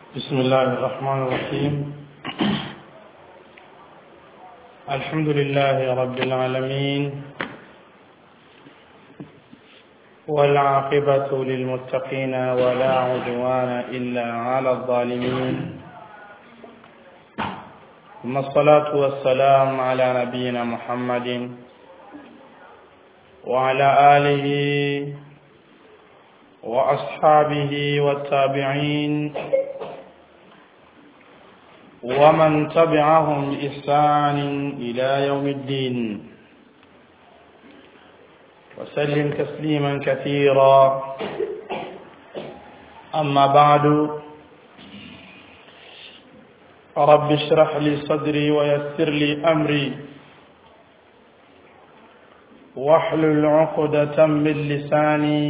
بسم الله الرحمن الرحيم الحمد لله رب العالمين والعاقبة للمتقين ولا عدوان إلا على الظالمين ثم الصلاة والسلام على نبينا محمد وعلى آله وأصحابه والتابعين ومن تبعهم بإحسان إلى يوم الدين وسلم تسليما كثيرا أما بعد رب اشرح لي صدري ويسر لي أمري واحلل عقدة من لساني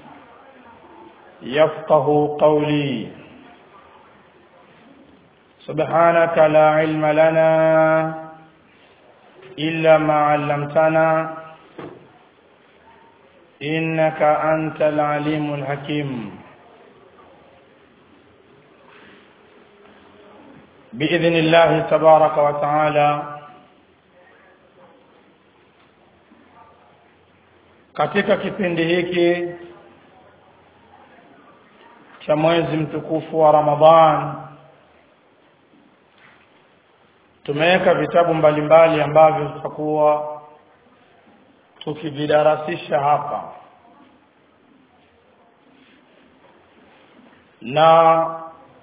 يفقه قولي سبحانك لا علم لنا إلا ما علمتنا إنك أنت العليم الحكيم بإذن الله تبارك وتعالى katika kipindi hiki cha mwezi mtukufu wa Ramadhan tumeweka vitabu mbalimbali ambavyo tutakuwa tukividarasisha hapa na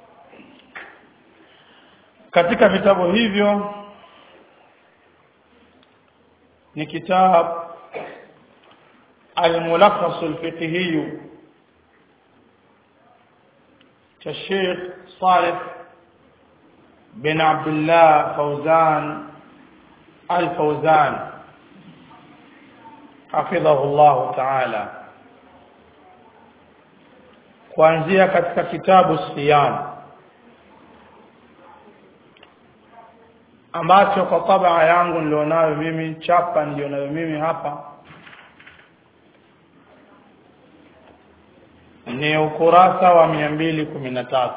katika vitabu hivyo ni kitabu الملخص الفقهي كالشيخ صالح بن عبد الله فوزان الفوزان حفظه الله تعالى kuanzia katika kitabu siyam ambacho kwa tabaa yangu nilionayo mimi chapa nilionayo mimi hapa ni ukurasa wa mia mbili kumi na tatu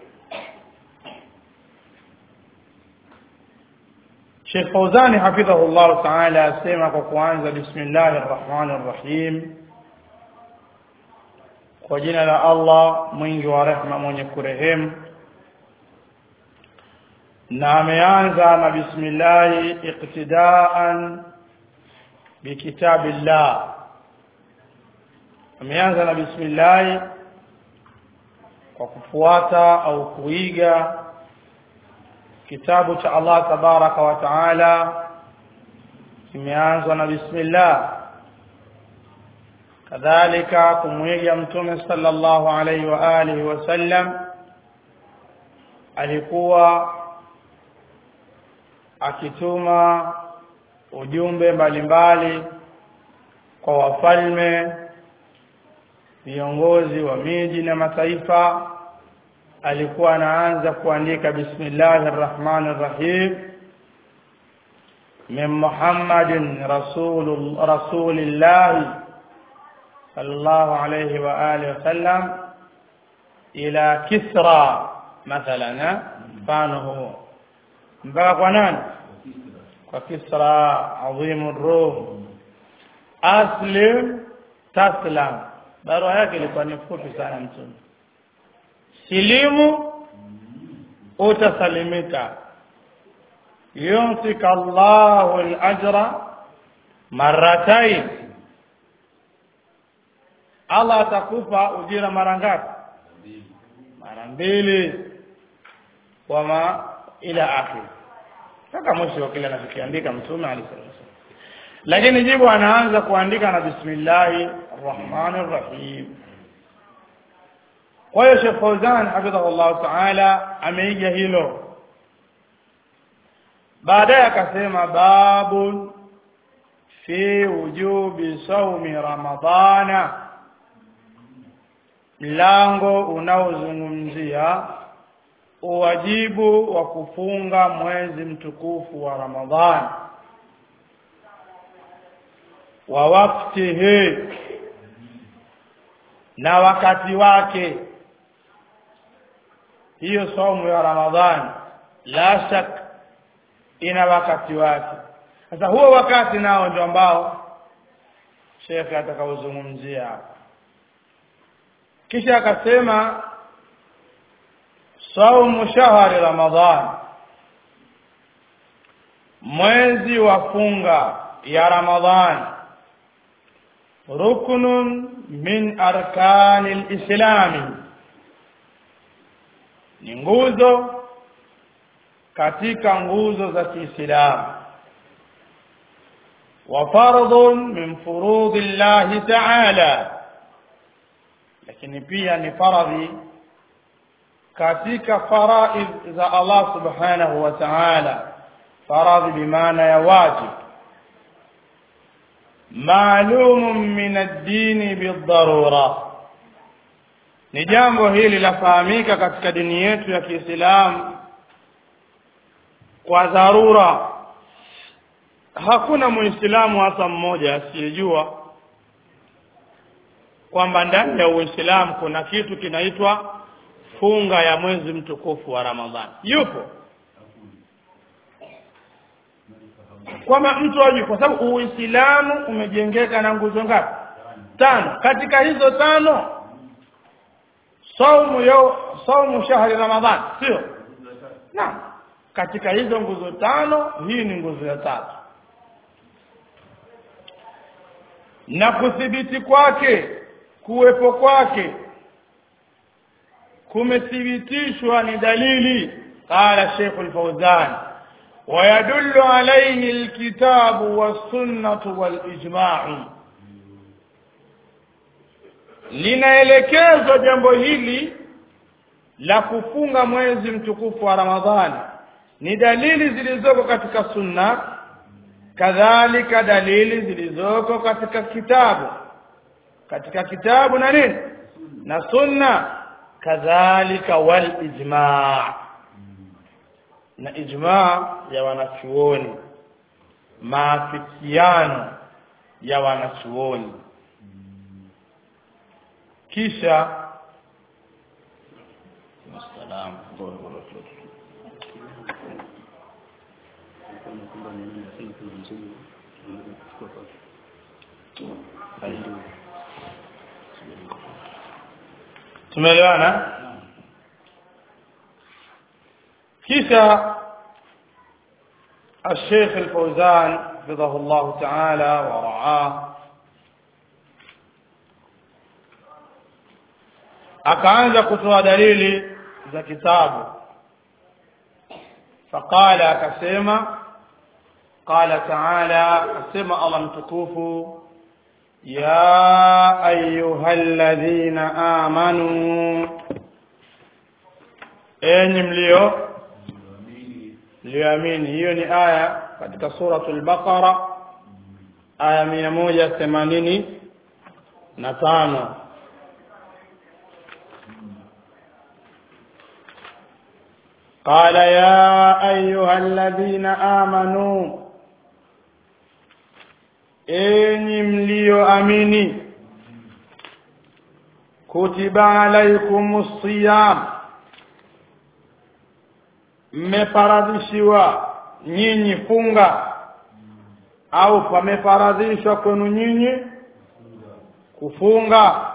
Sheikh Fauzani hafidhahu llahu taala asema kwa kuanza bismillahi rrahmani rrahim kwa jina la Allah mwingi wa rehma mwenye kurehemu na ameanza na bismillahi iqtidaan bikitabillah ameanza na bismillahi kwa kufuata au kuiga kitabu cha Allah tabaraka wa taala kimeanzwa na bismillah kadhalika kumwiga mtume sallallahu alaihi wa alihi wasallam alikuwa akituma ujumbe mbalimbali kwa wafalme viongozi wa miji na mataifa alikuwa anaanza kuandika bismillahir rahmanir rahim min muhammadin rasul rasulillah sallallahu alayhi wa alihi wasallam ila kisra mathalan mfano huo mpaka kwa nani kwa kisra adhimu rum aslim taslam barua yake ilikuwa ni fupi sana mtume silimu utasalimika yumsika Allahu al-ajra marratain Allah atakupa ujira mara ngapi mara mbili wama ila akhir mpaka mwisho wa kile anachokiandika mtume alayhi lakini jibu anaanza kuandika na bismillahi arrahmanir rahim kwa hiyo Sheikh Fauzan hafidhahullah ta'ala ameiga hilo baadaye akasema babun fi wujubi saumi ramadhana mlango unaozungumzia uwajibu wa kufunga mwezi mtukufu wa Ramadhani wa waktihi na wakati wake hiyo saumu ya ramadhani la shak ina wakati wake sasa huo wakati nao ndio ambao shekhe atakaozungumzia hapa kisha akasema saumu shahri ramadhan mwezi wa funga ya ramadhan ruknun min arkani lislami ni nguzo katika nguzo za kiislamu wa fardhun min furudhi llahi taala lakini pia ni faradhi katika faraidh za Allah subhanahu wa ta'ala faradhi bimaana ya wajib maalum min ad-din bidharura ni jambo hili lafahamika katika dini yetu ya Kiislamu kwa dharura hakuna muislamu hata mmoja asiyejua kwamba ndani ya Uislamu kuna kitu kinaitwa funga ya mwezi mtukufu wa Ramadhani. Yupo kwamba mtu ajue, kwa sababu Uislamu umejengeka na nguzo ngapi? Tano. Katika hizo tano saumu yo saumu shahri Ramadhani, sio? Naam. Katika hizo nguzo tano, hii ni nguzo ya tatu. Na kuthibiti kwake kuwepo kwake kumethibitishwa ni dalili qala Sheikh al-Fawzan ويدل عليه الكتاب والسنة والإجماع linaelekezwa jambo hili la kufunga mwezi mtukufu wa Ramadhani ni dalili zilizoko katika sunna kadhalika dalili zilizoko katika kitabu katika kitabu na nini na sunna kadhalika wal ijma' na ijma' ya wanachuoni maafikiano ya wanachuoni kisha Assalam. tumeelewana kisha الشيخ الفوزان حفظه الله تعالى ورعاه akaanza kutoa dalili za kitabu faqala akasema qala taala akasema Allah mtukufu ya ayyuhalladhina amanu enyi mlio mlioamini hiyo ni aya katika suratul baqara aya 185 قال يا أيها الذين آمنوا enyi mlioamini kutiba alaikumus siyam mmefaradhishiwa nyinyi funga au pamefaradhishwa kwenu nyinyi kufunga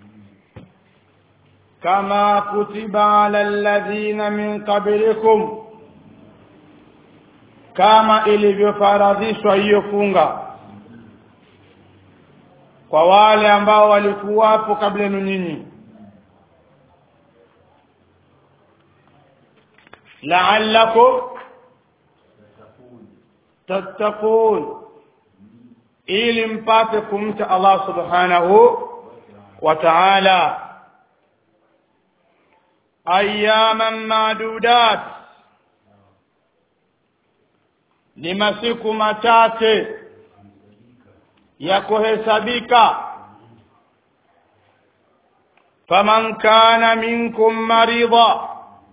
kama kutiba ala alladhina min qablikum kama ilivyofaradhishwa hiyo funga kwa wale ambao walikuwapo kabla yenu nyinyi la'allakum tattaqun ili mpate kumcha Allah subhanahu wa ta'ala ayyaman madudat ni masiku machache ya kuhesabika faman kana minkum marida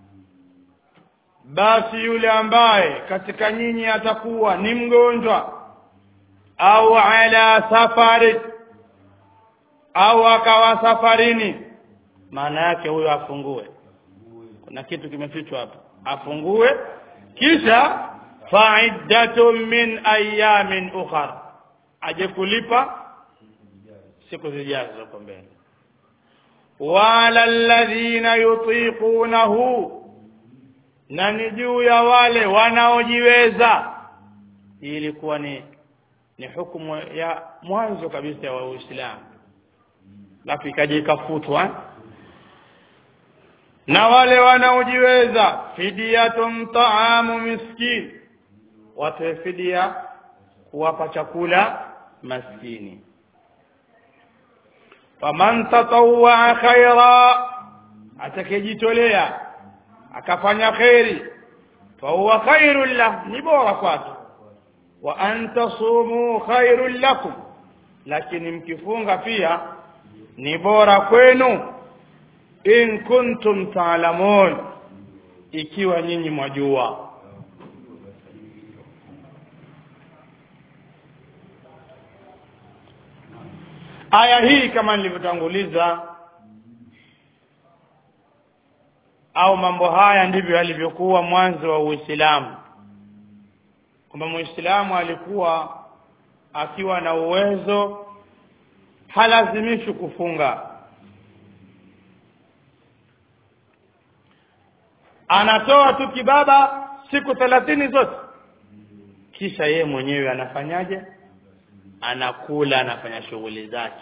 basi yule ambaye katika nyinyi atakuwa ni mgonjwa au ala safari au akawa safarini maana yake huyo afungue kuna kitu kimefichwa hapo afungue kisha fa'iddatun min ayamin ukhra aje kulipa siku zijazo huko mbele wala alladhina yutiqunahu na ni juu ya wale wanaojiweza hii ilikuwa ni ni hukumu ya mwanzo kabisa ya Uislamu lafu ikaja ikafutwa na wale wanaojiweza fidiyatun taamu miskin watoe fidia kuwapa chakula maskini faman tatawwa khaira atakejitolea akafanya khairi fahuwa khairun lah ni bora kwake wa an tasumu khairun lakum lakini mkifunga pia ni bora kwenu in kuntum taalamun ikiwa nyinyi mwajua aya hii kama nilivyotanguliza au mambo haya ndivyo yalivyokuwa mwanzo wa Uislamu kwamba Muislamu alikuwa akiwa na uwezo halazimishwi kufunga anatoa tu kibaba siku thelathini zote kisha yeye mwenyewe anafanyaje anakula anafanya shughuli zake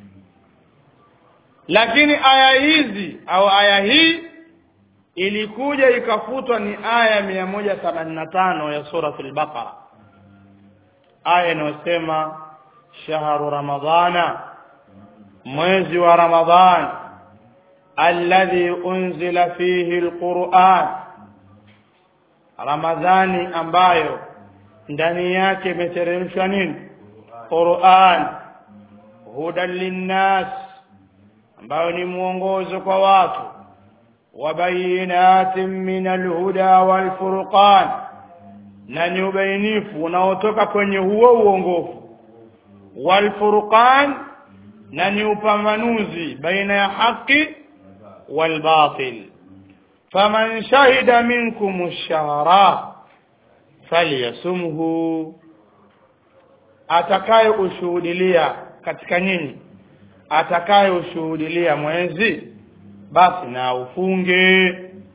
lakini aya hizi au aya hii ilikuja ikafutwa ni aya mia moja themanini na tano ya suratul baqara aya inayosema shahru ramadhana mwezi wa ramadhan alladhi unzila fihi alquran ramadhani ambayo ndani yake imeteremshwa nini quran hudan linnas ambayo ni mwongozo kwa watu wabayinatin min alhuda walfurqan na ni ubainifu unaotoka kwenye huo uongofu walfurqan na ni upambanuzi baina ya haki walbatil faman shahida minkum ash-shahra falyasumhu atakaye ushuhudilia katika nyinyi atakaye ushuhudilia mwezi basi na ufunge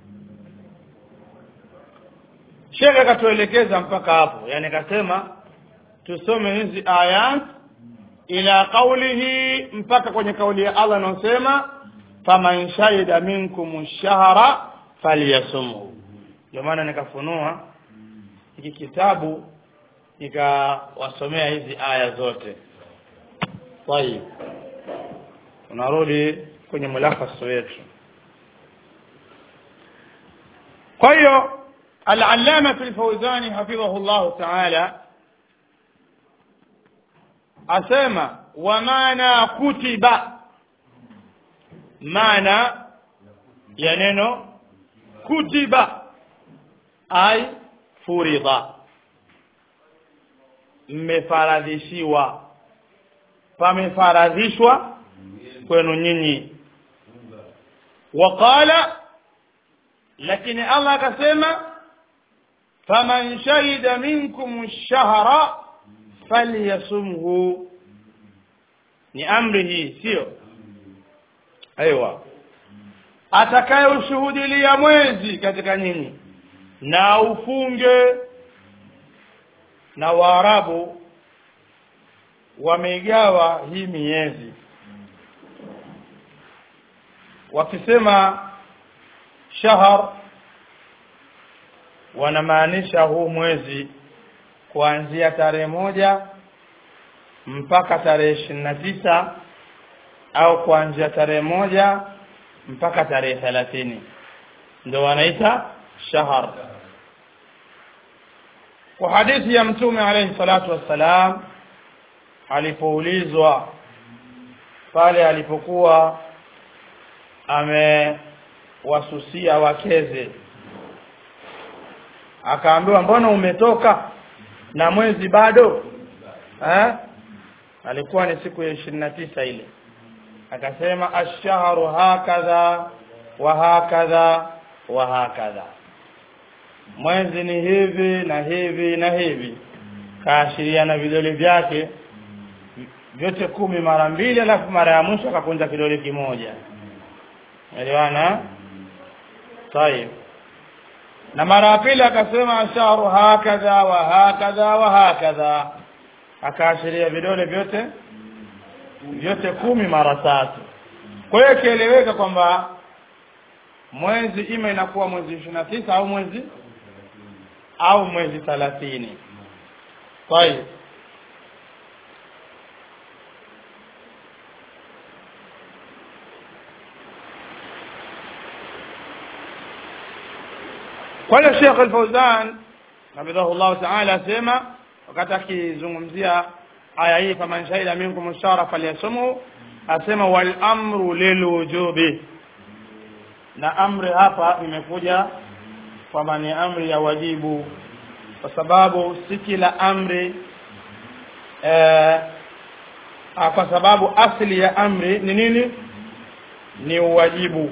shekhe akatuelekeza mpaka hapo yani akasema tusome hizi ayat ila qaulihi mpaka kwenye kauli ya Allah anasema faman shahida minkum shahra falyasumhu ndio maana nikafunua hiki kitabu nikawasomea hizi aya zote طيب tunarudi kwenye mulakhas wetu kwa hiyo al-allama al-fawzani hafidhahu Allah ta'ala asema wa maana kutiba maana ya neno kutiba ai furidha mmefaradhishiwa pamefaradhishwa kwenu nyinyi waqala lakini Allah akasema faman shahida minkum ash-shahra falyasumhu ni amri hii sio aiwa atakaye ushuhudilia mwezi katika nyinyi na ufunge na waarabu wameigawa hii miezi wakisema shahar wanamaanisha huu mwezi kuanzia tarehe moja mpaka tarehe ishirini na tisa au kuanzia tarehe moja mpaka tarehe thelathini ndio wanaita shahar kwa hadithi ya mtume alayhi salatu wassalam alipoulizwa pale alipokuwa amewasusia wakeze akaambiwa mbona umetoka na mwezi bado eh? alikuwa ni siku ya ishirini na tisa ile akasema ashharu hakadha wa hakadha wa hakadha mwezi ni hivi na hivi na hivi kaashiria na vidole vyake vyote kumi mara mbili alafu mara ya mwisho akakunja kidole kimoja elewana tayib na mara ya pili akasema asharu hakadha wa hakadha wa hakadha akaashiria vidole vyote vyote kumi mara tatu kwa hiyo ikieleweka kwamba mwezi ima inakuwa mwezi ishirini na tisa au mwezi au mwezi thalathini tayib kwa hiyo Sheikh Al-Fauzan hafidhahu Allah Ta'ala asema wakati akizungumzia aya hii faman shahida minkum shara falyasumhu asema wal amru lilujubi na amri hapa imekuja kwamba ni amri ya wajibu kwa sababu si kila amri eh, kwa sababu asili ya amri ni nini ni uwajibu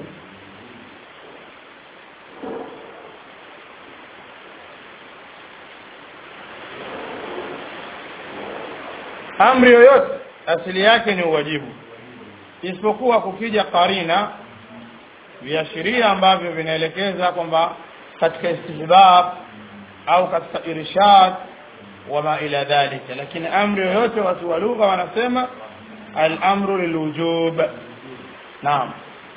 amri yoyote asili yake ni uwajibu isipokuwa kukija karina viashiria ambavyo vinaelekeza kwamba katika istihbab au katika irshad wama ila dhalika lakini amri yoyote watu wa lugha wanasema al-amru lilwujub naam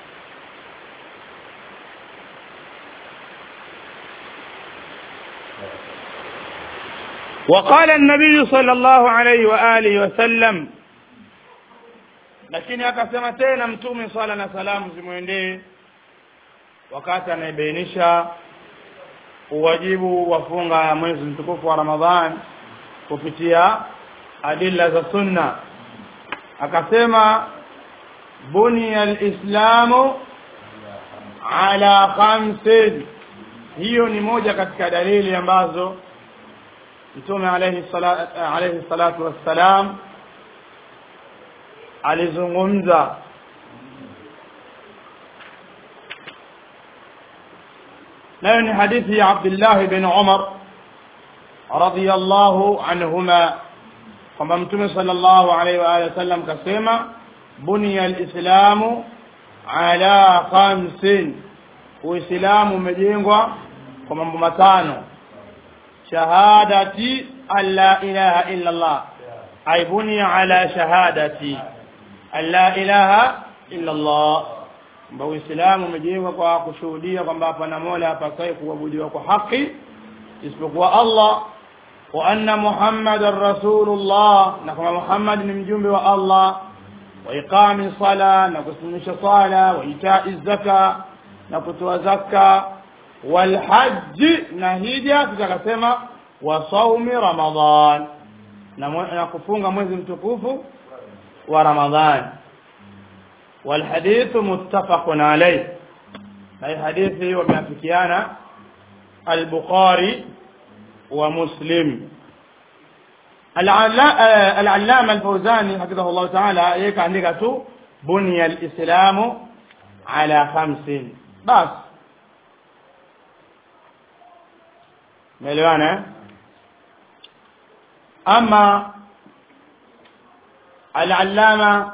وقال النبي صلى الله عليه وآله وسلم lakini akasema tena mtume swala na salamu zimwendee wakati anaibainisha uwajibu wa funga ya mwezi mtukufu wa Ramadhan kupitia adilla za sunna akasema bunia alislamu ala khamsin hiyo ni moja katika dalili ambazo mtume alayhi salatu alayhi salatu wassalam alizungumza nayo ni hadithi ya Abdullah bin Umar radiyallahu anhuma kwamba mtume sallallahu alayhi wa alihi wasallam kasema bunia alislamu ala khamsin uislamu umejengwa kwa mambo matano shahadati an la ilaha illa Allah ay bunia ala shahadati an la ilaha illa Allah kwamba Uislamu umejengwa kwa kushuhudia kwamba hapana mola hapasai kuabudiwa kwa haki isipokuwa Allah wa anna Muhammadar Rasulullah na kwamba Muhammad ni mjumbe wa Allah wa iqami sala na kusimamisha sala wa itai zaka na kutoa zaka wal hajj na hija tutakasema wa saumi Ramadhan na, na kufunga mwezi mtukufu wa Ramadhan والحديث متفق عليه أي حديث ومأفكيانا البخاري ومسلم العلامة الفوزاني حفظه الله تعالى يك عندك بني الإسلام على خمس بس ملوانا أما العلامة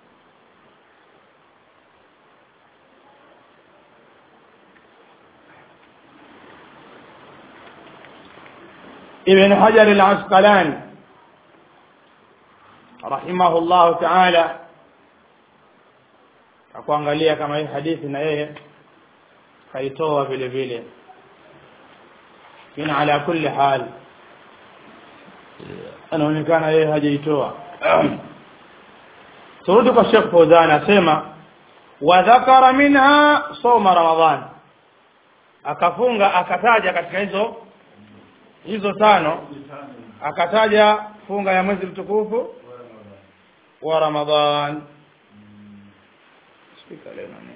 ابن حجر العسقلاني رحمه الله تعالى akuangalia kama hii hadithi na yeye kaitoa vile vile lakini ala kulli hal anaonekana yeye hajaitoa turudi kwa Sheikh Fawzan asema wa dhakara minha soma ramadhan akafunga akataja katika hizo hizo tano akataja funga ya mwezi mtukufu wa Ramadhan spika leo nani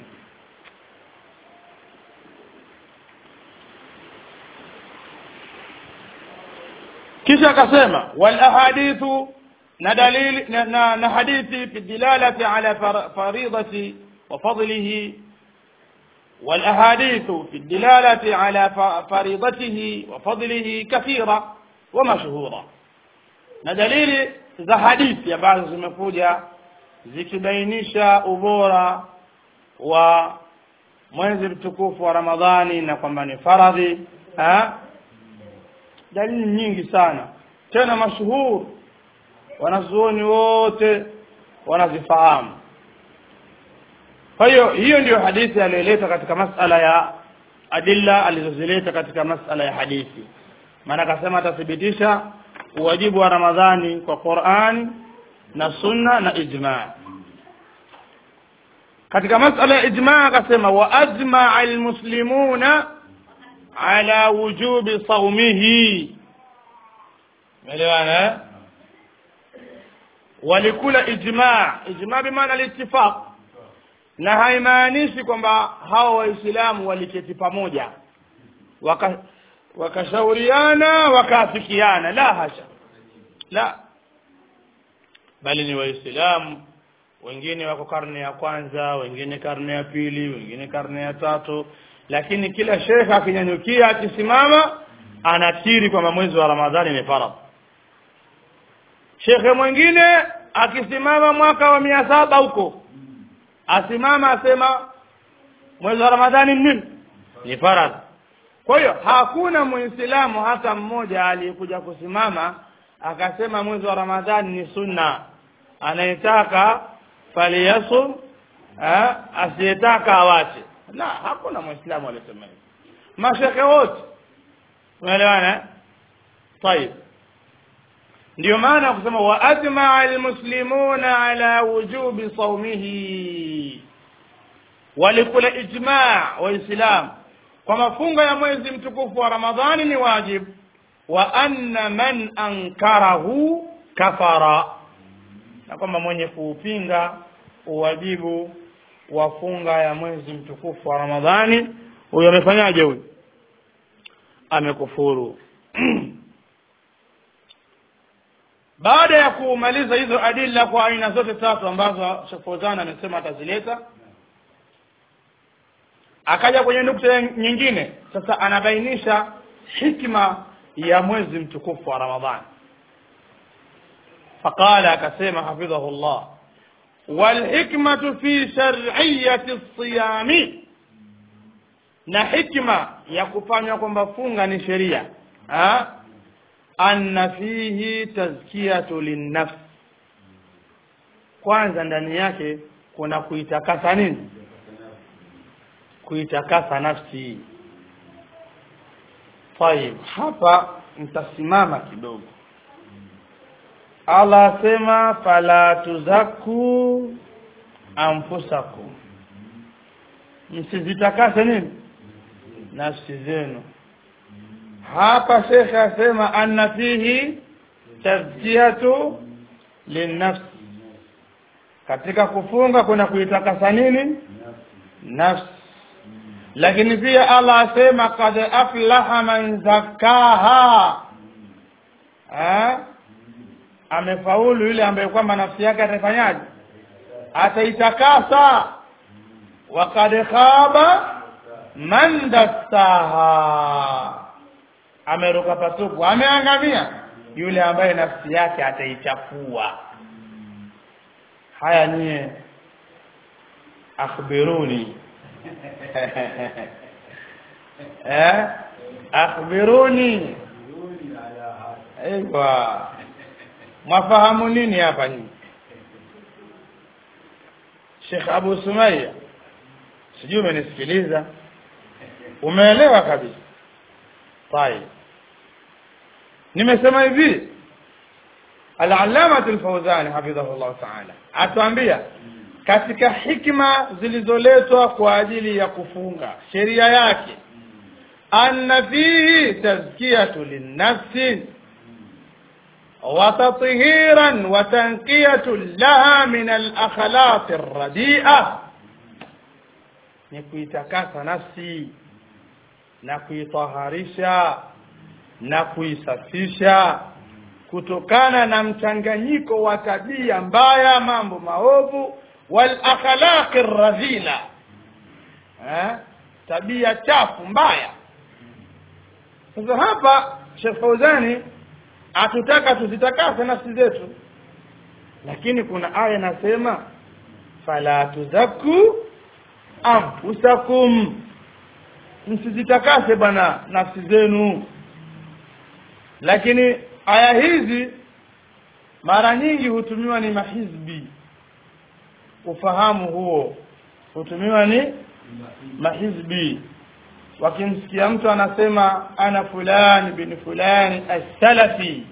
kisha akasema wal ahadithu na dalili na, na, na hadithi fi dilalati ala faridati wa fadlihi والأحاديث في الدلالة على فريضته وفضله كثيرة ومشهورة na dalili za hadithi ambazo zimekuja zikibainisha ubora wa mwezi mtukufu wa Ramadhani na kwamba ni faradhi ha? dalili nyingi sana tena mashuhuri wanazuoni wote wanazifahamu kwa hiyo hiyo ndiyo hadithi aliyoleta katika masala ya adilla alizozileta katika masala ya hadithi maana akasema atathibitisha uwajibu wa ramadhani kwa qurani na sunna na ijmaa katika masala ya ijmaa akasema wa ajmaa almuslimuna ala wujubi saumihi umeelewana walikula ijmaa ijmaa bimaana litifaq na haimaanishi kwamba hao waislamu waliketi pamoja waka wakashauriana wakaafikiana la hasha la bali ni waislamu wengine wako karne ya kwanza wengine karne ya pili wengine karne ya tatu lakini kila shekhe akinyanyukia akisimama anakiri kwamba mwezi wa ramadhani ni faradhi shekhe mwingine akisimama mwaka wa mia saba huko asimama asema mwezi wa ramadhani nini ni faradhi kwa hiyo hakuna muislamu hata mmoja aliyekuja kusimama akasema mwezi wa ramadhani ni sunna anayetaka faliyasum asiyetaka awache la hakuna muislamu aliyesema hivyo mashekhe wote unaelewana طيب ndio maana kusema wa ajmaa almuslimuna ala wujubi saumihi walikula ijmaa waislamu kwa mafungo ya mwezi mtukufu wa ramadhani ni wajib wa anna man ankarahu kafara na kwamba mwenye kuupinga uwajibu wa funga ya mwezi mtukufu wa ramadhani huyo amefanyaje huyu amekufuru baada ya kumaliza hizo adilla kwa aina zote tatu ambazo Sheikh Fawzan amesema atazileta akaja kwenye nukta nyingine sasa anabainisha hikma ya mwezi mtukufu wa Ramadhani faqala akasema hafidhahu Allah والحكمة في شرعية الصيام na hikma ya kufanywa kwamba funga ni sheria anna fihi tazkiyatu linnafs kwanza ndani yake kuna kuitakasa nini kuitakasa nafsi tayib hapa nitasimama kidogo Allah asema fala tuzaku anfusakum msizitakase nini nafsi zenu hapa shekhe asema anna fihi tazkiyatu linnafsi katika kufunga kuna kuitakasa nini nafsi lakini pia Allah asema kad aflaha man zakaha ha? amefaulu yule ambaye kwamba nafsi yake ataifanyaje ataitakasa wa kad khaba man dassaha ameruka patupu ameangamia yule ambaye nafsi yake ataichafua haya nyie akhbiruni eh akhbiruni aiywa mwafahamu nini hapa nyinyi Sheikh Abu Sumaya sijui umenisikiliza umeelewa kabisa طيب nimesema hivi al-allama al-fawzani hafidhahullah ta'ala atuambia katika hikma zilizoletwa kwa ajili ya kufunga sheria yake anna fihi tazkiyatu linnafsi wa tathiran wa tanqiyatu laha min al-akhlaq ar-radi'a ni kuitakasa nafsi na kuitaharisha na kuisafisha kutokana na mchanganyiko wa tabia mbaya mambo maovu wal akhlaqi radhila eh tabia chafu mbaya sasa hapa Sheikh Fauzani atutaka tuzitakase nafsi zetu lakini kuna aya inasema fala tuzaku anfusakum msizitakase bwana nafsi zenu lakini aya hizi mara nyingi hutumiwa ni mahizbi ufahamu huo hutumiwa ni mahizbi wakimsikia mtu anasema ana fulani bin fulani as-salafi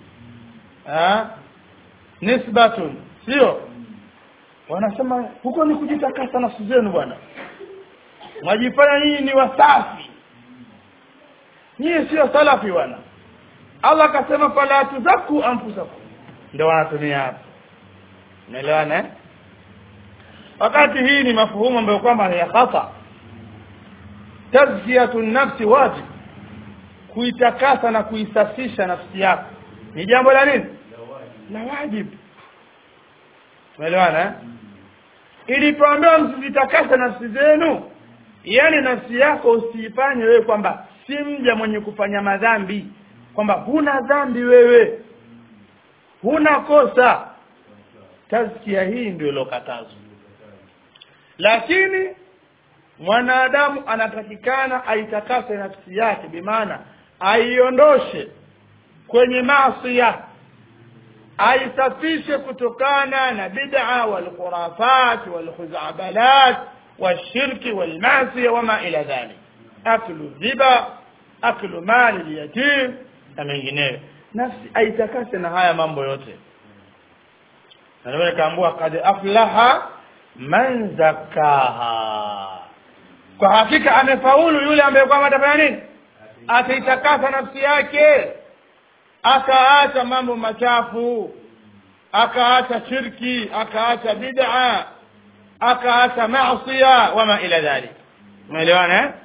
nisbatun sio wanasema huko ni kujitakasa nafsi zenu bwana mwajifanya nyinyi ni wasafi nyinyi sio salafi bwana Allah akasema fala tuzaku anfusakum ndio wanatumia hapo unaelewana eh wakati hii ni mafuhumu ambayo kwamba ni ya khata tazkiyatu nafsi wajib kuitakasa na kuisafisha nafsi yako ni jambo la nini la wajibu umeelewana eh? ilipoambiwa msizitakase nafsi zenu yani nafsi yako usiifanye wewe kwamba si mja mwenye kufanya madhambi kwamba huna dhambi wewe huna kosa tazkia hii ndio ilokatazwa lakini mwanadamu anatakikana aitakase nafsi yake bimaana aiondoshe kwenye maasi aisafishe kutokana na bid'a wal khurafat wal khuzabalat والشرك والمعصية وما إلى ذلك أكل الربا أكل مال اليتيم na mengineyo nafsi aitakase na haya mambo yote ndio kaambua kad aflaha man zakaha kwa hakika amefaulu yule ambaye kwamba atafanya nini ataitakasa nafsi yake akaacha mambo machafu akaacha shirki akaacha bid'a akaacha maasiya wama ila dhalik umeelewana eh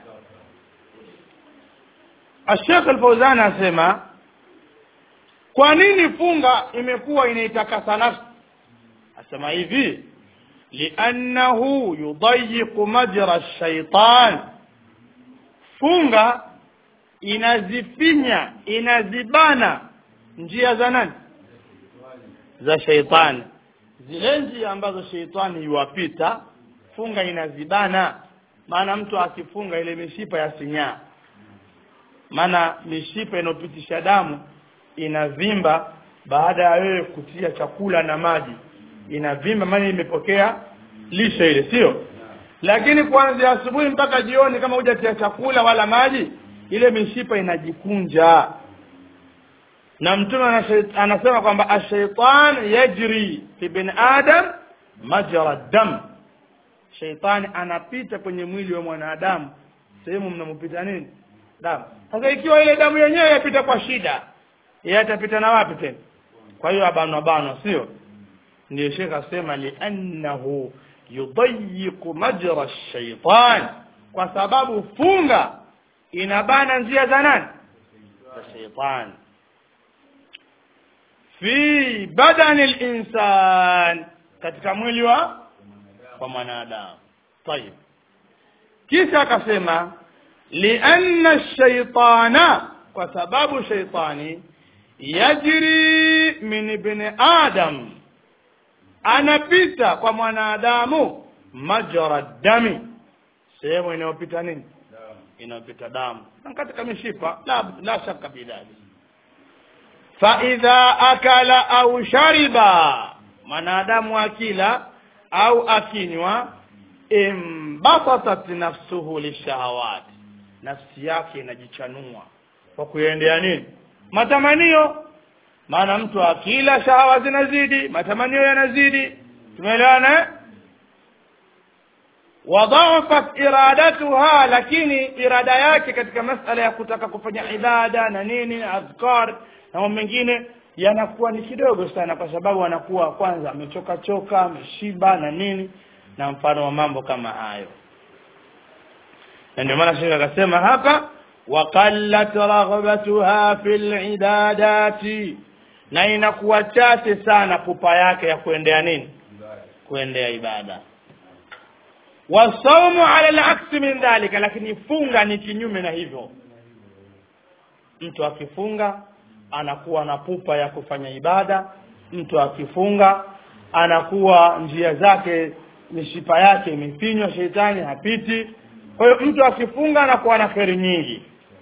Sheikh Al-Fauzan anasema kwa nini funga imekuwa inaitakasa nafsi asema hivi liannahu yudayiqu majra ash-shaytan funga inazifinya inazibana njia za nani za sheitani zile njia ambazo sheitani yuwapita funga inazibana maana mtu akifunga ile mishipa ya sinyaa maana mishipa inayopitisha damu inavimba baada ya wewe kutia chakula na maji inavimba maana imepokea lishe ile sio lakini kuanzia asubuhi mpaka jioni kama hujatia chakula wala maji ile mishipa inajikunja na mtume anasema kwamba ashaitan yajri fi bin adam majra dam shaitani anapita kwenye mwili wa mwanadamu sehemu mnamopita nini damu sasa ikiwa ile damu yenyewe yapita kwa shida yeye atapita na wapi tena kwa hiyo abanwa banwa sio ndio shekh asema liannahu yudayiqu majra ash-shaytan kwa sababu funga inabana njia za nani za shaytan fi badani al-insan katika mwili wa wa mwanadamu طيب kisha akasema lianna ash-shaytana kwa sababu shaytani yajri min ibn adam anapita kwa mwanadamu majra dami sehemu inayopita nini inayopita damu na katika mishipa la, la shaka bidhali faidha akala au shariba mwanadamu akila au akinywa imbasatat nafsuhu lishahawat nafsi yake inajichanua kwa kuendea nini matamanio maana mtu akila shahawa zinazidi matamanio yanazidi tumeelewana wadhafat iradatuha lakini irada yake katika masala ya kutaka kufanya ibada na nini adhkar na mambo mengine yanakuwa ni kidogo sana kwa sababu anakuwa kwanza amechoka choka ameshiba na nini na mfano wa mambo kama hayo na ndio maana shekhe akasema hapa waqallat raghbatuha fil ibadati na inakuwa chache sana pupa yake ya kuendea nini kuendea ibada wasaumu ala laksi min dhalika lakini funga ni kinyume na hivyo mtu akifunga anakuwa na pupa ya kufanya ibada mtu akifunga anakuwa njia zake mishipa yake imefinywa sheitani hapiti kwa hiyo mtu akifunga anakuwa na kheri nyingi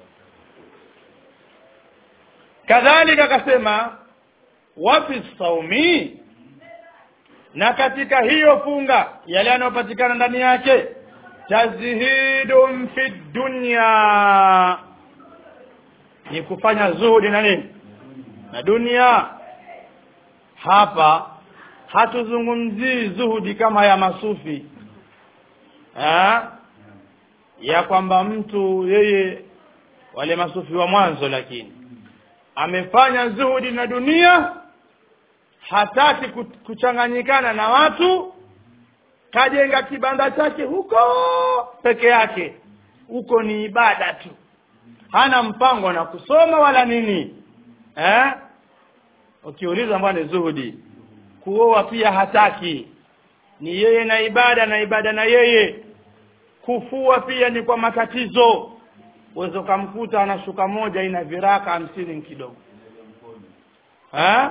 kadhalika akasema wafi saumi na katika hiyo funga yale yanayopatikana ndani yake tazhidun fi dunya ni kufanya zuhudi na nini na dunia hapa hatuzungumzii zuhudi kama ya masufi ha? ya kwamba mtu yeye wale masufi wa mwanzo lakini amefanya zuhudi na dunia hataki kuchanganyikana na watu kajenga kibanda chake huko peke yake huko ni ibada tu hana mpango na kusoma wala nini eh ukiuliza mbona ni zuhudi kuoa pia hataki ni yeye na ibada na ibada na yeye kufua pia ni kwa matatizo uweze ukamkuta ana shuka moja ina viraka hamsini kidogo eh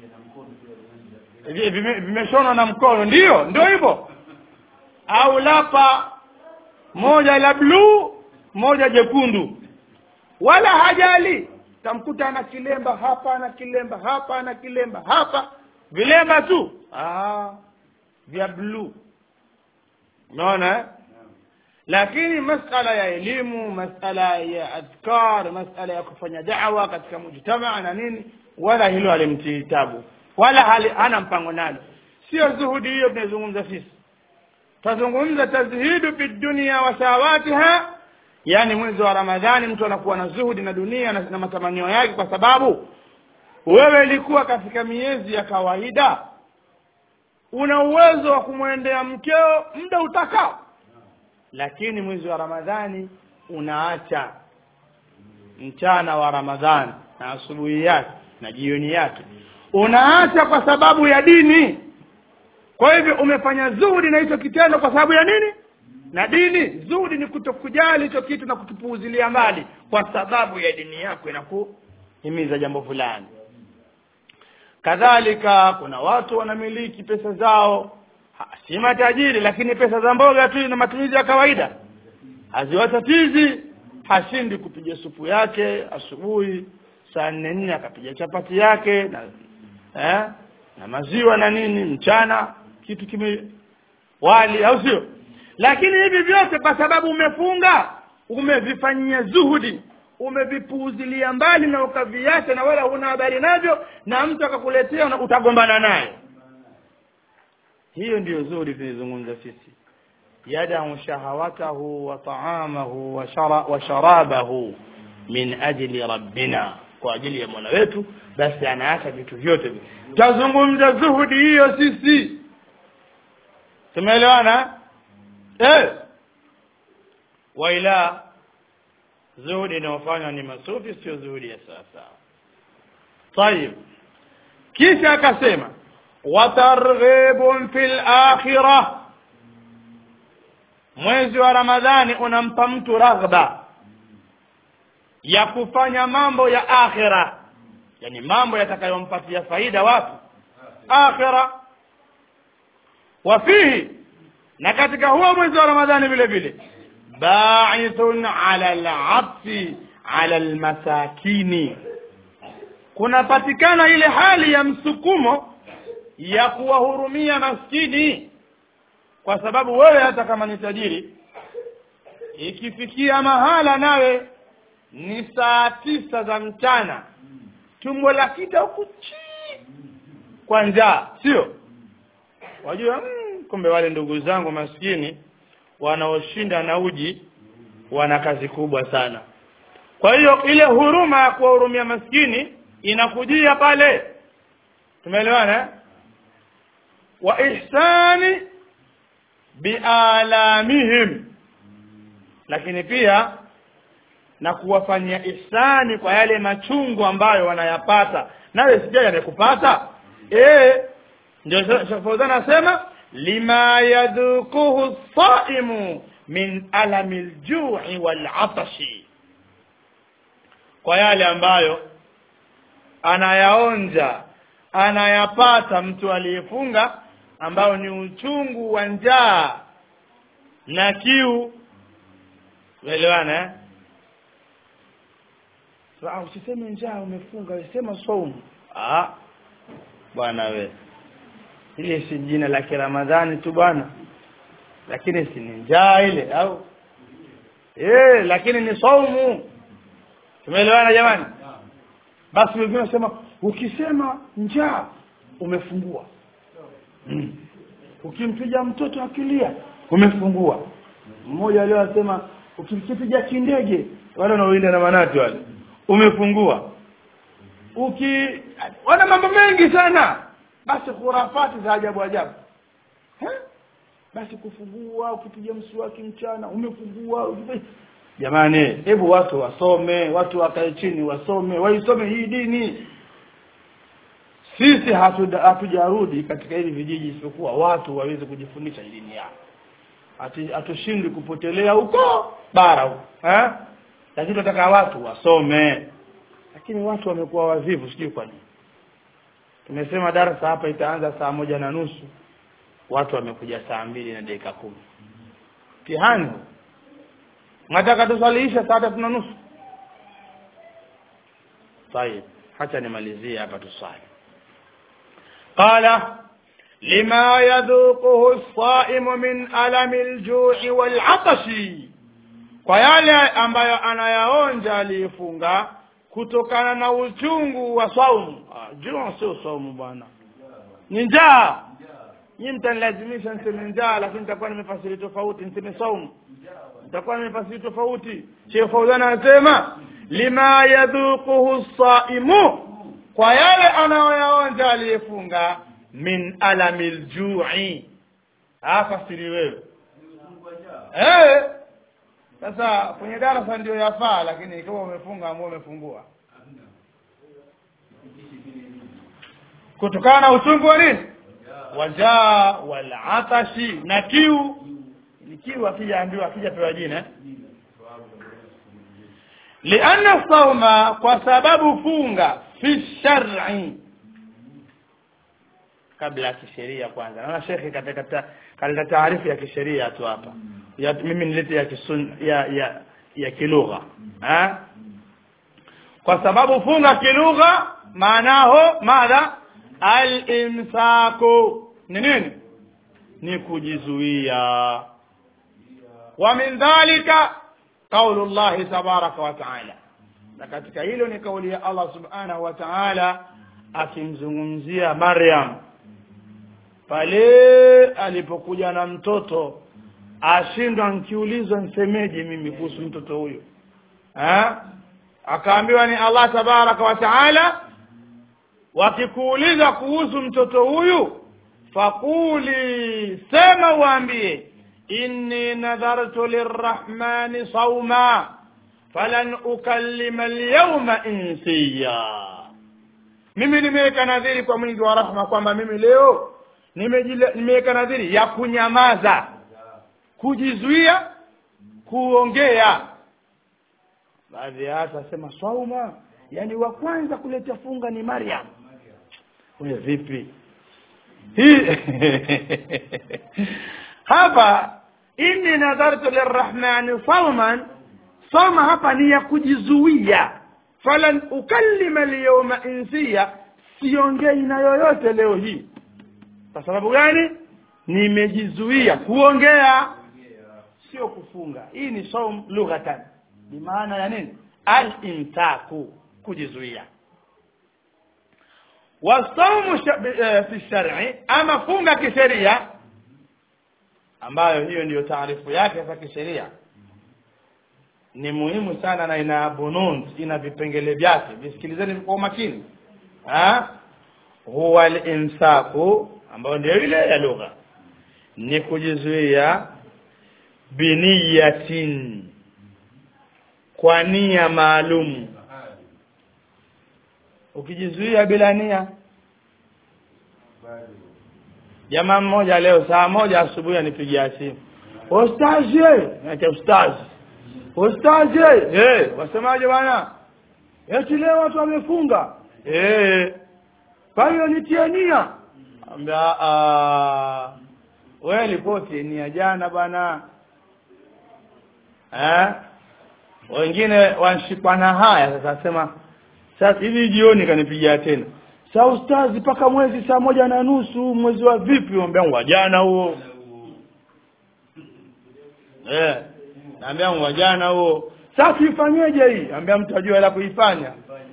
vimeshonwa na mkono ndio ndio hivyo au lapa moja la bluu moja jekundu wala hajali tamkuta ana kilemba hapa ana kilemba hapa ana kilemba hapa vilemba tu ah, vya bluu unaona eh? lakini masala ya elimu masala ya adhkar masala ya kufanya dawa katika mujtamaa na nini wala hilo halimtii tabu wala hali, hana mpango nalo sio zuhudi hiyo tunazungumza sisi tazungumza tazhidu fi dunia wa sawatiha yani mwezi wa ramadhani mtu anakuwa na zuhudi na dunia na, na matamanio yake kwa sababu wewe ilikuwa katika miezi ya kawaida una uwezo wa kumwendea mkeo muda utakao lakini mwezi wa ramadhani unaacha mchana wa ramadhani na asubuhi yake na jioni yake unaacha kwa sababu ya dini kwa hivyo umefanya zuhudi na hicho kitendo kwa sababu ya nini na dini zuhudi ni kutokujali hicho kitu na kukipuuzilia mbali kwa sababu ya dini yako inakuhimiza jambo fulani kadhalika kuna watu wanamiliki pesa zao ha, si matajiri lakini pesa za mboga tu na matumizi ya kawaida haziwatatizi hashindi kupiga supu yake asubuhi saa nne nne akapiga chapati yake na eh, na maziwa na nini mchana kitu kime wali au sio lakini hivi vyote kwa sababu umefunga umevifanyia zuhudi umevipuuzilia mbali na ukaviacha na wala huna habari navyo na mtu akakuletea na utagombana naye hiyo ndiyo zuhudi tunaizungumza sisi yadau shahawatahu wa taamahu wa, shara, wa sharabahu min ajli rabbina kwa ajili ya mola wetu basi anaacha vitu vyote tazungumza zuhudi hiyo sisi tumeelewana eh waila zuhudi inayofanywa ni masufi sio zuhudi ya sawasawa tayib kisha akasema watarghibun fil akhirah mwezi wa ramadhani unampa mtu raghba ya kufanya mambo ya akhira yani mambo yatakayompatia faida wapi akhira wa fihi na katika huo mwezi wa ramadhani vile vile ba'ithun ala al-'atfi ala al-masakini kunapatikana ile hali ya msukumo ya kuwahurumia maskini kwa sababu wewe hata kama ni tajiri ikifikia mahala nawe ni saa tisa za mchana tumbo la kita huku chii kwa njaa sio wajua mm, kumbe wale ndugu zangu maskini wanaoshinda na uji wana kazi kubwa sana kwa hiyo ile huruma ya kuwahurumia maskini inakujia pale tumeelewana wa ihsani bialamihim lakini pia na kuwafanyia ihsani kwa yale machungu ambayo wanayapata nawe sijai yamekupata eh ndio Fauzan anasema lima yadhukuhu saimu min alami ljui walatashi kwa yale ambayo anayaonja anayapata mtu aliyefunga ambao ni uchungu wa njaa na kiu unaelewana eh? so, ah, usiseme njaa umefunga sema saumu ah bwana we ile si jina la kiramadhani tu bwana lakini si ni njaa ile au eh lakini ni saumu tumeelewana jamani basi wengine wanasema ukisema njaa umefungua mm. ukimpiga mtoto akilia umefungua mmoja leo anasema ukimkipiga kindege wale wanaoinda na manati wale umefungua uki wana mambo mengi sana basi khurafati za ajabu ajabu eh? basi kufungua ukipiga mswaki mchana umefungua ukipiga jamani hebu watu wasome watu wakae chini wasome waisome hii dini sisi hatuda- hatujarudi katika hivi vijiji isipokuwa watu waweze kujifundisha hii dini yao Hatu- hatushindwi kupotelea huko bara huko eh? lakini tunataka watu wasome lakini watu wamekuwa wavivu sijui kwa nini tumesema darasa hapa itaanza saa moja na nusu watu wamekuja saa mbili na dakika kumi mtihani huu. nataka tusaliisha saa tatu na nusu طيب hacha nimalizie hapa tusali qala lima yadhuquhu as-saimu min alami al-ju'i wal-'atashi kwa yale ambayo anayaonja aliyefunga kutokana na uchungu wa saumu ah, jua sio saumu bwana ni njaa nyi mtanilazimisha niseme njaa lakini nitakuwa nimefasiri tofauti niseme saumu nitakuwa nimefasiri tofauti Sheikh Fauzan anasema lima yadhuquhu saimu kwa yale anayoyaonja aliyefunga min alami ljui afasiri wewe eh sasa kwenye darasa ndio yafaa lakini kama umefunga ambao umefungua kutokana na uchungu wa nini wajaa walatashi na kiu ni kiu akijaambiwa akijapewa jina eh? lianna sauma kwa sababu funga fi shar'i kabla ya kisheria kwanza naona shekhe katika kaleta taarifu ya kisheria tu hapa ya mimi nilete ya kisun ya ya ya kilugha ha kwa sababu funga kilugha maanaho madha al-imsaku ni nini ni kujizuia wa min dhalika qaulu llahi tabaraka wa taala na katika hilo ni kauli ya Allah subhanahu wa ta'ala akimzungumzia Maryam pale alipokuja na mtoto ashindwa nkiulizwa nsemeje mimi kuhusu mtoto huyo ha? akaambiwa ni Allah tabaraka wa taala wakikuuliza kuhusu mtoto huyu faquli sema uambie inni nadhartu lirrahmani sauma falan ukallima alyawma insiya mimi nimeweka nadhiri kwa mwingi wa rahma kwamba mimi leo nimejile- nimeweka nadhiri ya kunyamaza kujizuia kuongea baadhi ya watu wasema sauma yani wa kwanza kuleta funga ni Maryam wewe vipi hii hapa inni nadhartu lirrahmani sauman soma hapa ni ya kujizuia falan ukallima alyawma insiya siongei na yoyote leo hii kwa sababu gani nimejizuia kuongea sio kufunga hii ni saum lughatan ni maana ya nini al-imsaku kujizuia wasaumu sha- eh, fi shar'i ama funga kisheria ambayo hiyo ndiyo taarifu yake za kisheria ni muhimu sana na ina bunun ina vipengele vyake visikilizeni kwa umakini ha huwa al-imsaku ambayo ndio ile ya lugha ni kujizuia biniyatin kwa nia maalum ukijizuia bila nia jamaa mmoja leo saa moja asubuhi anipigia simu ustazi naita ustazi ustazi eh wasemaje bwana eti leo watu wamefunga eh kwa hiyo nitie nia ambia ah wewe ripoti nia jana bwana eh wengine wanshikwa na haya sasa sema sasa hivi jioni kanipigia tena saa ustazi mpaka mwezi saa moja na nusu mwezi wa vipi ambia wa jana huo eh naambia wa jana huo sasa tuifanyeje hii ambia mtu ajue la kuifanya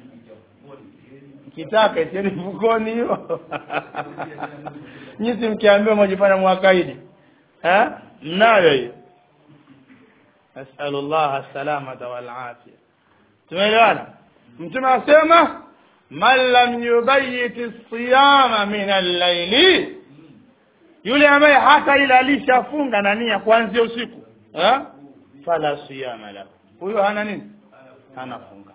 kitaka itieni mfukoni hiyo nyinyi mkiambiwa mwajifanya mwakaidi eh mnayo hiyo nasalullah salamata wal afia tumeelewana mtume asema man lam yubayit siyama min al-layli yule ambaye hata ilalisha funga na nia kuanzia usiku eh fala siyama lahu huyo hana nini hana funga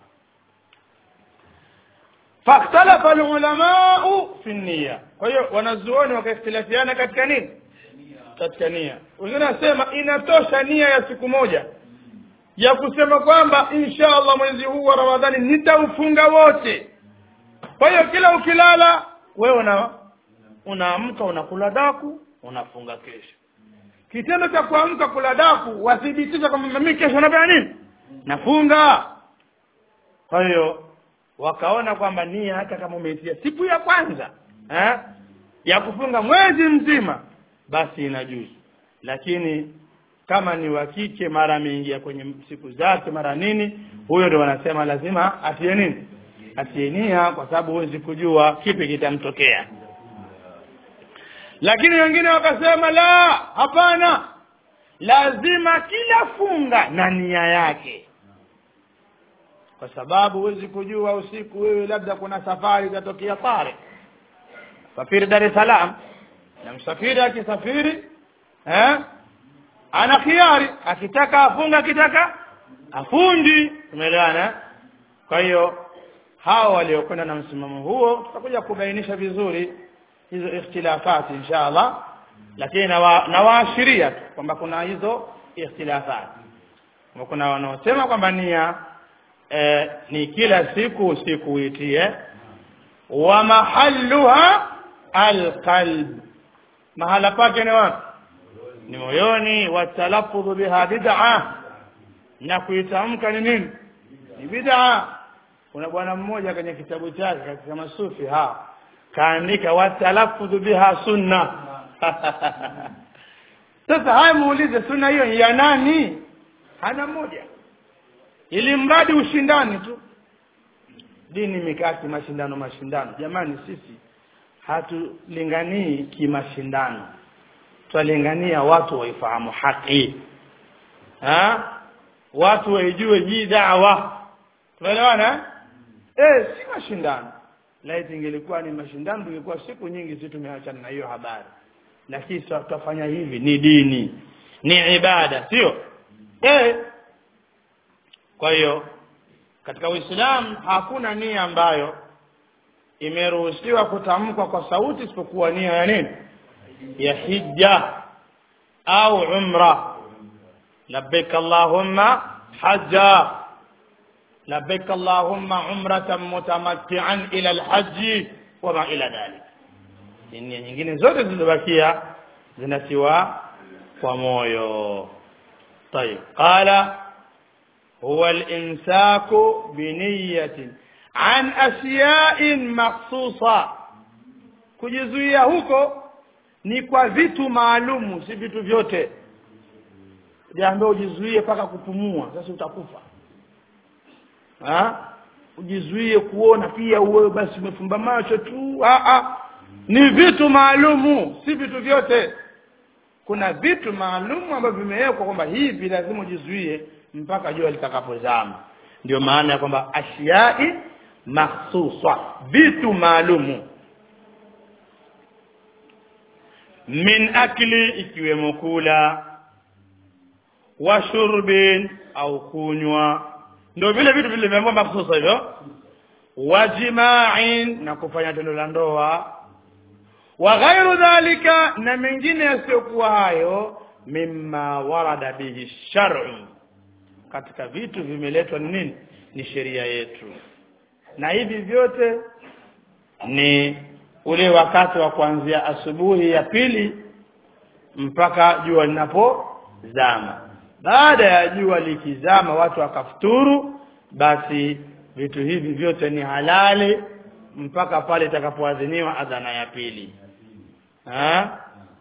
فاختلف العلماء في النية kwa hiyo wanazuoni wakaختلفiana katika nini katika nia wengine nasema inatosha nia ya siku moja ya kusema kwamba insha Allah mwezi huu wa Ramadhani nitaufunga wote kwa hiyo kila ukilala wewe una unaamka unakula daku unafunga kesho kitendo cha kuamka kula daku wathibitisha kwamba mimi kesho nafanya nini nafunga kwa hiyo wakaona kwamba nia hata kama umeitia siku ya kwanza eh, ya kufunga mwezi mzima basi inajuzu lakini kama ni wa kike mara ameingia kwenye siku zake mara nini huyo ndo wanasema lazima atie nini atie nia kwa sababu huwezi kujua kipi kitamtokea lakini wengine wakasema la hapana lazima kila funga na nia yake kwa sababu huwezi kujua usiku wewe labda kuna safari itatokea pale safiri Dar es Salaam na msafiri akisafiri eh ana khiari akitaka afunga akitaka afundi tumeelewana kwa hiyo hao waliokwenda na msimamo huo tutakuja kubainisha vizuri hizo ikhtilafati inshallah lakini nawaashiria tu kwamba kuna hizo ikhtilafati kuna wanaosema kwamba nia eh, ni kila siku usiku uitie wa mahalluha alqalb mahala pake ni wapi ni moyoni watalaffudhu biha bid'a na kuitamka ni nini ni bid'a kuna bwana mmoja kwenye kitabu chake katika masufi ha kaandika watalaffudhu biha sunna sasa haya muulize sunna hiyo ya nani hana moja ili mradi ushindani tu dini imekaa kimashindano mashindano jamani sisi hatulinganii kimashindano twalingania watu waifahamu haki ha? watu waijue hii dawa tunaelewana eh si mashindano laiti ingelikuwa ni mashindano tungekuwa siku nyingi si tumeachana na hiyo habari lakini tutafanya hivi ni dini ni ibada sio eh kwa hiyo katika Uislamu hakuna nia ambayo imeruhusiwa kutamkwa kwa sauti isipokuwa nia ya nini ya hija au umra labbaik allahumma hajja labbaik allahumma umratan mutamatti'an ila alhajj wama ila dhalik nia nyingine zote zilizobakia zinatiwa kwa moyo طيب قال هو الإمساك بنية عن أشياء مخصوصة kujizuia huko ni kwa vitu maalumu si vitu vyote jaambia ujizuie mpaka kupumua sasa utakufa ha? ujizuie kuona pia uwe basi umefumba macho tu ha -ha. ni vitu maalumu si vitu vyote kuna vitu maalumu ambavyo vimewekwa kwamba hivi lazima ujizuie mpaka jua litakapozama ndio maana ya kwamba ashiai mahsusa vitu maalumu min akli ikiwemo kula wa shurbin au kunywa ndio vile vitu vilivyoambiwa mahsusa hivyo wa jima'in na kufanya tendo la ndoa wa ghairu dhalika na mengine yasiyokuwa hayo mimma warada bihi shar'u katika vitu vimeletwa ni nini ni sheria yetu na hivi vyote ni ule wakati wa kuanzia asubuhi ya pili mpaka jua linapozama baada ya jua likizama watu wakafuturu basi vitu hivi vyote ni halali mpaka pale itakapoadhiniwa adhana ya pili ha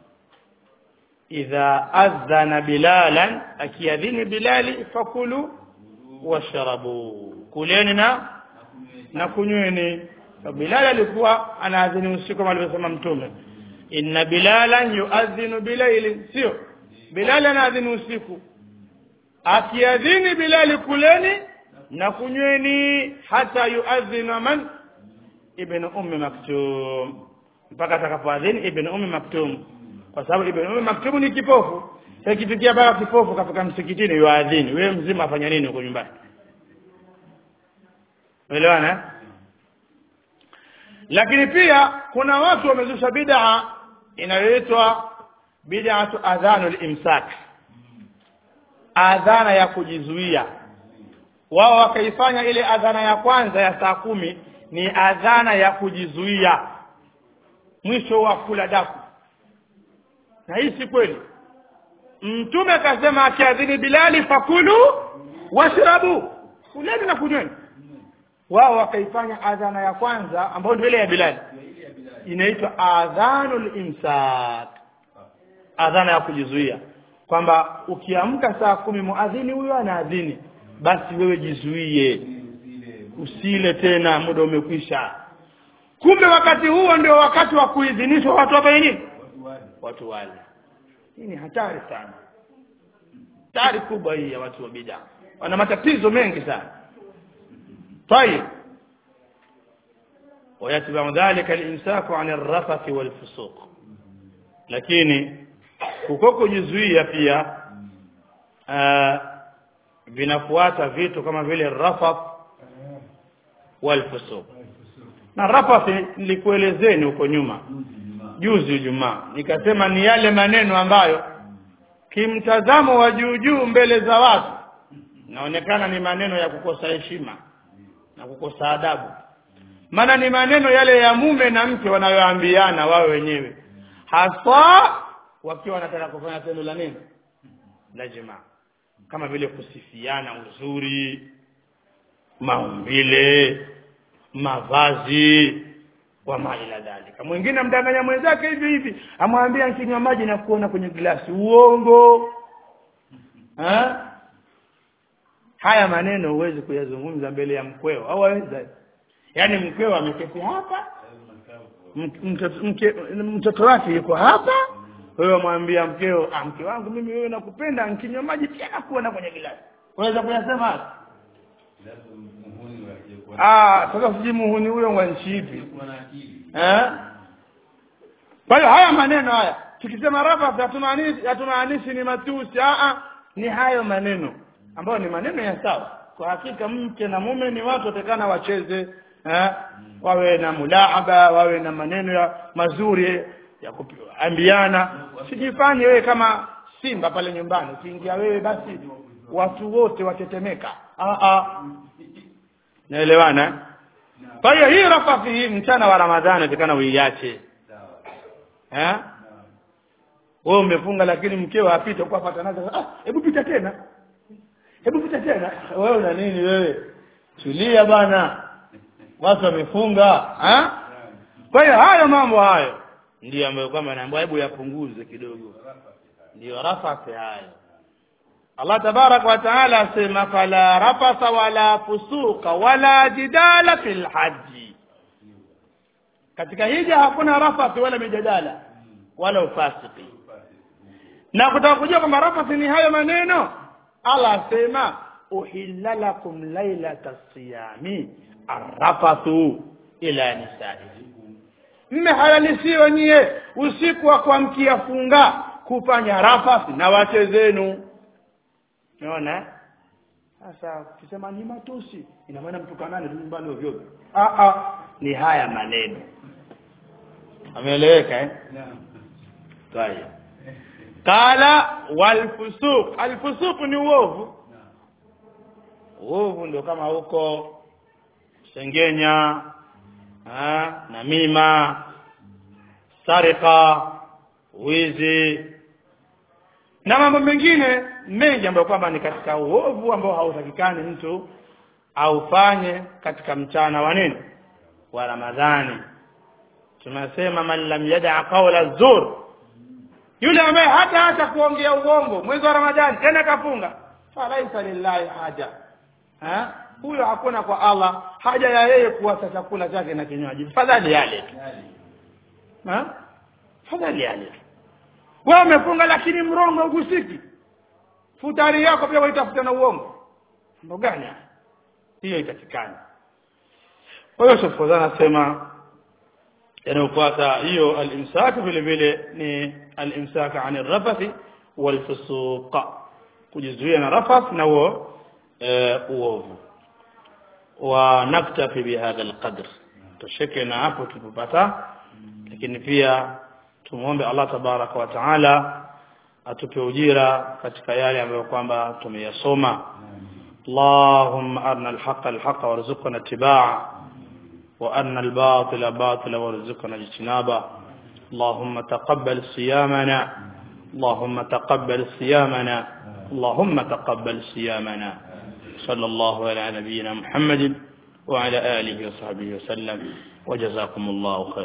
idha adhana bilalan akiadhini bilali fakulu washrabu kuleni na na kunyweni bilal alikuwa anaadhini usiku kama alivyosema mtume inna bilalan yuadhinu bilaili sio bilal anaadhini usiku akiadhini bilali kuleni na kunyweni hata yuadhina man ibn ummi maktum mpaka atakapoadhini ibn ummi maktum kwa sababu ibn ummi maktum ni kipofu ikitukia baba kipofu kafika msikitini yuadhini wewe mzima afanya nini huko nyumbani uelewana lakini pia kuna watu wamezusha bid'a inayoitwa bid'atu adhanul imsak adhana ya kujizuia wao wakaifanya ile adhana ya kwanza ya saa kumi ni adhana ya kujizuia mwisho wa kula daku na hii si kweli mtume akasema akiadhini bilali fakulu washrabu kuleni na kunyweni wao wakaifanya adhana ya kwanza ambayo ndio ile ya bilali inaitwa adhanul imsak adhana ya kujizuia kwamba ukiamka saa kumi muadhini huyo anaadhini basi wewe jizuie usile tena muda umekwisha kumbe wakati huo ndio wakati wa kuidhinishwa watu wafanye nini watu wale hii ni hatari sana hatari kubwa hii ya watu wa bidaa wana matatizo mengi sana طيب ويتبع ذلك الامساك عن الرفث والفسوق lakini kuko kujizuia pia uh, vinafuata vitu kama vile rafath walfusuq na rafath nilikuelezeni huko nyuma juzi Ijumaa nikasema ni yale maneno ambayo kimtazamo wa juu juu mbele za watu naonekana ni maneno ya kukosa heshima na kukosa adabu maana ni maneno yale ya mume na mke wanayoambiana wao wenyewe hasa wakiwa wanataka kufanya tendo la nini la jamaa kama vile kusifiana uzuri maumbile mavazi wa maila dhalika mwingine amdanganya mwenzake hivi hivi amwambia nkinywa maji na kuona kwenye glasi uongo ha? haya maneno huwezi kuyazungumza mbele ya mkweo au waweza yaani mkweo ameketi hapa mtoto wake yuko hapa wewe mwambia mkeo ah mke wangu mimi wewe nakupenda nkinywa maji pia nakuona kwenye glasi unaweza kuyasema hapa ah sasa sijui muhuni huyo wa nchi ipi eh kwa hiyo haya maneno haya tukisema rafa hatumaanishi hatumaanishi ni matusi ah ah ni hayo maneno ambayo ni maneno ya sawa kwa hakika mke na mume ni watu watakana wacheze eh wawe na mulahaba wawe na maneno ya mazuri ya kuambiana sijifanye wewe kama simba pale nyumbani ukiingia wewe basi watu wote watetemeka ah ah naelewana kwa hiyo hii rafathi hii mchana wa ramadhani utakana uiache eh wewe umefunga lakini mkeo apite kwa fatanaza ah hebu pita tena hebu pita tena wewe una nini wewe tulia bana watu wamefunga eh kwa hiyo hayo mambo hayo ndio ambayo kwamba naambiwa hebu yapunguze kidogo ndio rafathi hayo Allah tabarak wa taala asema fala rafasa wala fusuka wala jidala fil haji katika hija hakuna rafathi wala mijadala wala ufasiki na kutaka kujua kwamba rafathi ni hayo maneno Allah asema uhilla lakum lailata siyami arrafathu ila nisaikum mmehalalisiwa nyie usiku wa kuamkia funga kufanya rafathi na wake zenu unaona sasa ukisema ni matusi ina maana mtukanane tu nyumbani ovyo ovyo ah ah ni haya maneno ameeleweka eh طيب قال والفسوق الفسوق ni uovu uovu ndio kama huko sengenya ha, namima sarika wizi na mambo mengine mengi ambayo kwamba ni katika uovu ambao hautakikani mtu aufanye katika mchana wa nini wa ramadhani tunasema man lam yada qawla zur yule ambaye hata hata kuongea uongo mwezi wa ramadhani tena kafunga falaisa lillahi haja ha huyo hakuna kwa Allah haja ya yeye kuwasa chakula chake na kinywaji fadhali yale tu ha fadhali yale tu wewe umefunga lakini mrongo ugusiki futari yako pia waitafuta na uongo ndo gani hiyo itakikana kwa hiyo Sheikh Fawzan anasema yanayofuata hiyo al-imsak vile vile ni al-imsak an ar-rafath wal-fusuq kujizuia na rafath na huo uovu wa naktafi bihadha al-qadr tushike na hapo tupata lakini pia tumuombe Allah tabaraka wa taala atupe ujira katika yale ambayo kwamba tumeyasoma اللهم أرنا الحق الحق وارزقنا اتباعه وأرنا الباطل باطلا وارزقنا اجتنابه اللهم تقبل صيامنا اللهم تقبل صيامنا اللهم تقبل صيامنا صلى الله على نبينا محمد وعلى آله وصحبه وسلم وجزاكم الله خيرا